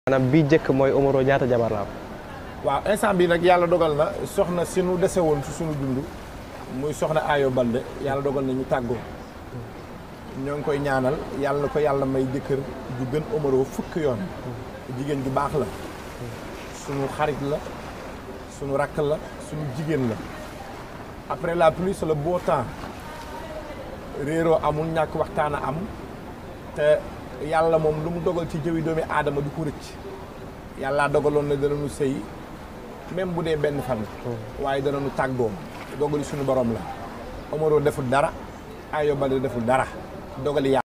maanaam bii njëkk mooy Omaro ñaata jabar la am. waaw instant bi nag yàlla dogal na soxna si nu dese woon si suñu dund muy soxna Ayo Balde yàlla dogal na ñu tàggoo ñoo ngi koy ñaanal yàlla na ko yàlla may jëkkër ju gën Omaro fukk yoon jigéen ju baax la suñu xarit la suñu rakk la suñu jigéen la après la pluie c'est le beau temps réeroo amul ñàkk waxtaan a am te yàlla moom lu mu dogal ci jëwi doomi aadama du ko rëcc yàlla dogaloon na danañu sëy même bu dee benn fan waaye danañu tàggoo dogali suñu borom la Omaro deful dara Ayo Balde deful dara dogali yàlla